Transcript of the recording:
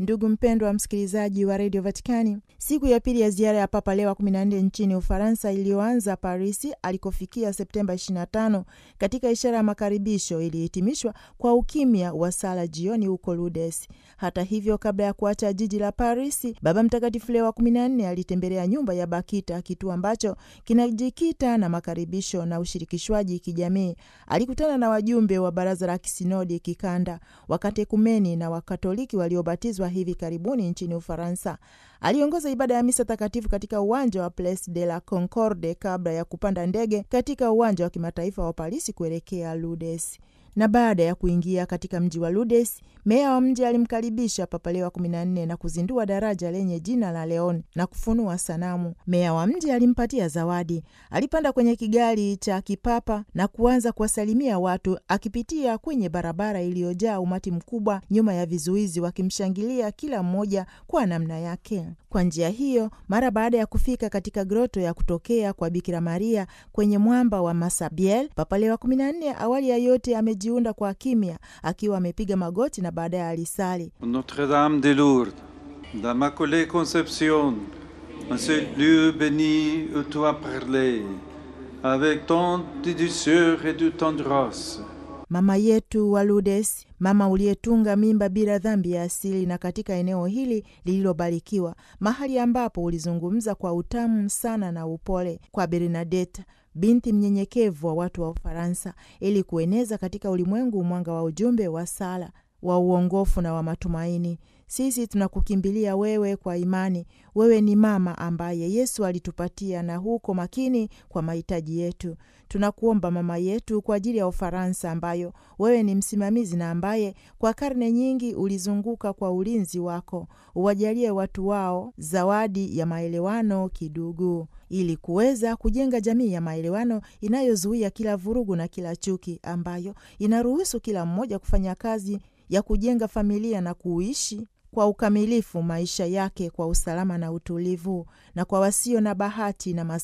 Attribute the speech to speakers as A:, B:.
A: Ndugu mpendwa wa msikilizaji wa redio Vatikani, siku ya pili ya ziara ya Papa Leo wa 14 nchini Ufaransa iliyoanza Parisi alikofikia Septemba 25 katika ishara ya makaribisho ilihitimishwa kwa ukimya wa sala jioni huko Lourdes. Hata hivyo, kabla ya kuacha jiji la Parisi, Baba Mtakatifu Leo wa 14 alitembelea nyumba ya Bakita, kituo ambacho kinajikita na makaribisho na ushirikishwaji kijamii. Alikutana na wajumbe wa baraza la kisinodi kikanda, wakatekumeni na wakatoliki waliobatizwa hivi karibuni nchini Ufaransa. Aliongoza ibada ya misa takatifu katika uwanja wa Place de la Concorde kabla ya kupanda ndege katika uwanja wa kimataifa wa Parisi kuelekea Lourdes na baada ya kuingia katika mji wa Lourdes, meya wa mji alimkaribisha Papa Leo wa 14 na kuzindua daraja lenye jina la Leon na kufunua sanamu. Meya wa mji alimpatia zawadi. Alipanda kwenye kigali cha kipapa na kuanza kuwasalimia watu, akipitia kwenye barabara iliyojaa umati mkubwa nyuma ya vizuizi, wakimshangilia kila mmoja kwa namna yake. Kwa njia hiyo, mara baada ya kufika katika groto ya kutokea kwa Bikira Maria kwenye mwamba wa Masabiel, Papa Leo wa 14 awali ya yote amejiunda kwa kimya, akiwa amepiga magoti na baadaye alisali
B: Notre Dame de Lourdes, d'Immaculée Conception, en ce lieu béni où tu as parlé, avec tant de douceur et de tendresse.
A: Mama yetu wa Lourdes, mama uliyetunga mimba bila dhambi ya asili, na katika eneo hili lililobarikiwa, mahali ambapo ulizungumza kwa utamu sana na upole kwa Bernadette, binti mnyenyekevu wa watu wa Ufaransa, ili kueneza katika ulimwengu mwanga wa ujumbe wa sala wa uongofu na wa matumaini. Sisi tunakukimbilia wewe kwa imani. Wewe ni mama ambaye Yesu alitupatia na huko makini kwa mahitaji yetu. Tunakuomba mama yetu, kwa ajili ya Ufaransa ambayo wewe ni msimamizi na ambaye kwa karne nyingi ulizunguka kwa ulinzi wako, uwajalie watu wao zawadi ya maelewano kidugu, ili kuweza kujenga jamii ya maelewano inayozuia kila vurugu na kila chuki, ambayo inaruhusu kila mmoja kufanya kazi ya kujenga familia na kuishi kwa ukamilifu maisha yake kwa usalama na utulivu, na kwa wasio na bahati na